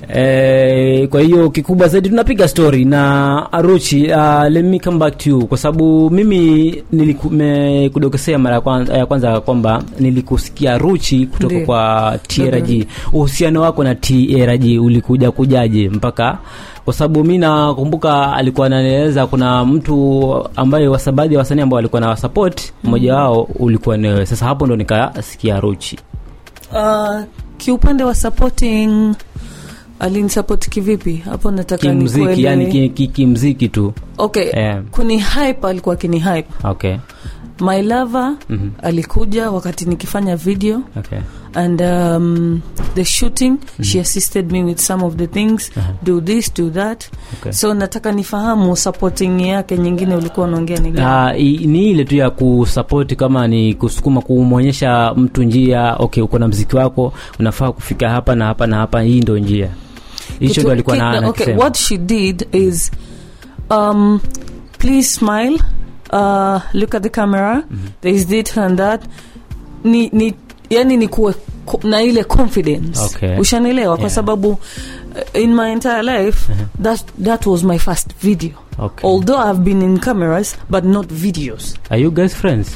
Eh, kwa hiyo kikubwa zaidi tunapiga story na Aruchi. Uh, let me come back to you kwa sababu mimi nilikudokesea mara ya kwanza, ya kwanza kwamba nilikusikia Aruchi kutoka Ndiyo. kwa TRG. Uhusiano wako na TRG ulikuja kujaje mpaka kwa sababu mi nakumbuka alikuwa ananieleza kuna mtu ambaye wasa- baadhi ya wasanii ambao walikuwa na support mmoja wao ulikuwa ni wewe. Sasa hapo ndo nikasikia Aruchi. Uh, kiupande wa supporting alinisapoti kivipi hapo nataka Kimziki, nikuele- yani ki- ki- kimziki tu. okay Eh. kuni hype alikuwa kini hype Okay. my lover Mhm. alikuja wakati nikifanya video Okay. and um, the shooting she assisted me with some of the things do this do that Okay. so nataka nifahamu supporting yake nyingine ulikuwa unaongea ni gani Ah, i- ni ile tu ya kusapoti kama ni kusukuma kumwonyesha mtu njia okay uko na mziki wako unafaa kufika hapa na hapa na hapa hii ndo njia hicho Kitu- ndo alikuwa ki- na okay, anakisema. what she did is um, please smile uh, look at the camera there is this and that ni, ni yani ni kuwe ko- na ile confidence Okay. ushanielewa kwa Yeah. sababu uh, in my entire life that, that was my first video Okay. although i've been in cameras but not videos Are you guys friends?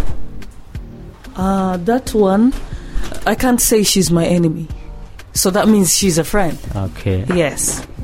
uh, that one i can't say she's my enemy so that means she's a friend Okay. yes